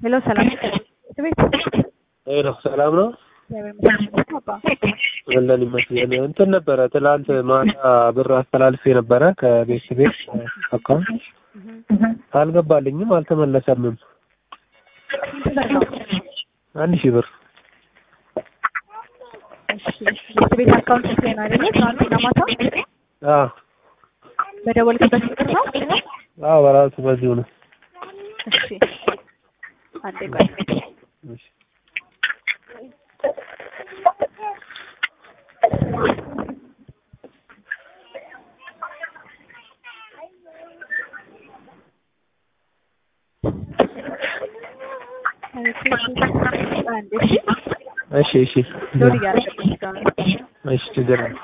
ሄሎ ሰላም ቤት ሄሎ ሰላም ነው። ወለን ይመስገን። እንትን ነበረ ትላንት ማታ ብር አስተላልፌ ነበረ ከቤት ቤት አካውንት አልገባልኝም፣ አልተመለሰምም። አንድ ሺህ ብር ቤት ቤት አካውንት ላይ ነው አይደለ? ትናንትና ማታ አዎ በደወልክበት ቁጥር ነው? አዎ በራሱ በዚሁ ነው። እሺ አንዴ ቆይ። እሺ አንዴ እሺ እሺ እሺ ሎድ እያደረገብኝ እስካሁን እሺ ችግር የለም።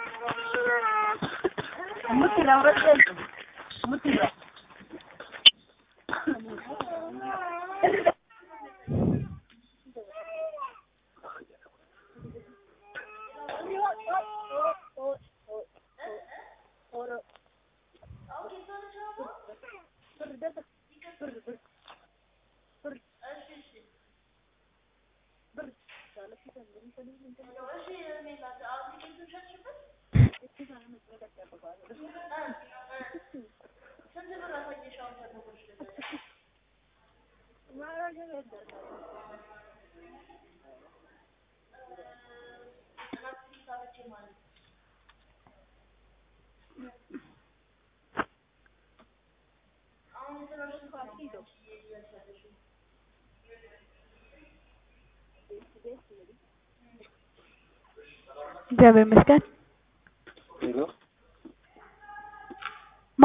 እግዚአብሔር ይመስገን። ሄሎ ማ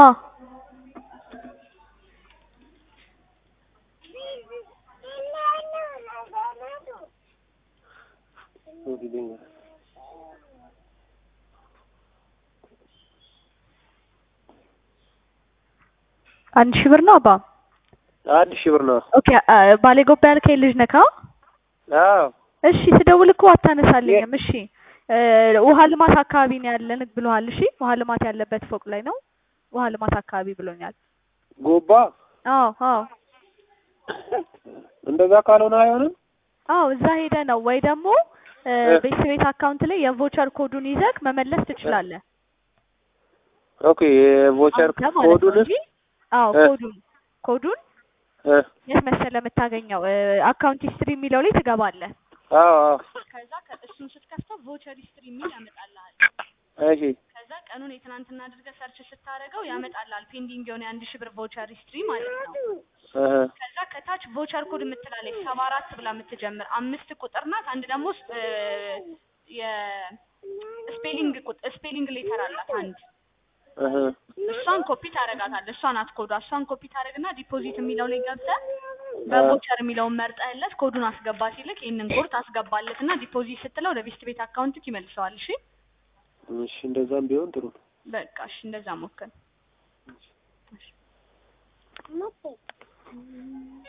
አንድ ሺህ ብር ነው አባ። አንድ ሺህ ብር ነው። ኦኬ አ- ባሌ ጎባ ያልከኝ ልጅ ነካ? አዎ እሺ ስደውል እኮ አታነሳልኝም። እሺ እ ውሃ ልማት አካባቢ ነው ያለን ብሎሃል። እሺ ውሃ ልማት ያለበት ፎቅ ላይ ነው። ውሃ ልማት አካባቢ ብሎኛል። ጎባ አዎ አዎ እንደዛ ካልሆነ አይሆንም። አዎ እዛ ሄደ ነው ወይ ደግሞ እ እ። ቤት ቤት አካውንት ላይ የቮቸር ኮዱን ይዘህ መመለስ ትችላለህ። ኦኬ የቮቸር አንተ ማለት ነው ኮዱን እንጂ አዎ እ። ኮዱን ኮዱን እ የት መሰለህ የምታገኘው እ አካውንት ሂስትሪ የሚለው ላይ ትገባለህ። አዎ አዎ ከዛ እሱን ስትከፍተው ቮቸር ሂስትሪ የሚል ያመጣልሃል። እሺ ከዛ ቀኑን የትናንትና አድርገህ ሰርች ስታደርገው ያመጣልሃል። ፔንዲንግ የሆነ የአንድ ሺህ ብር ቮቸር ሂስትሪ ማለት ነው። እህ ከዛ ከታች ቮቸር ኮድ የምትላለች ሰባ አራት ብላ የምትጀምር አምስት ቁጥር ናት። አንድ ደግሞ ስ- እ የስፔሊንግ ቁጥ- ስፔሊንግ ሌተር አላት አንድ እህ እሷን ኮፒ ታደርጋታለህ። እሷ ናት ኮዷ። እሷን ኮፒ ታደርግና ዲፖዚት የሚለው ላይ ገብተህ በቮቸር የሚለውን መርጠህለት ኮዱን አስገባ ሲልክ ይህንን ኮድ ታስገባለትና ዲፖዚት ስትለው ወደ ቤስት ቤት አካውንትክ ይመልሰዋል። እሺ እሺ እንደዛም ቢሆን ጥሩ ነው። በቃ እሺ፣ እንደዛ ሞክር።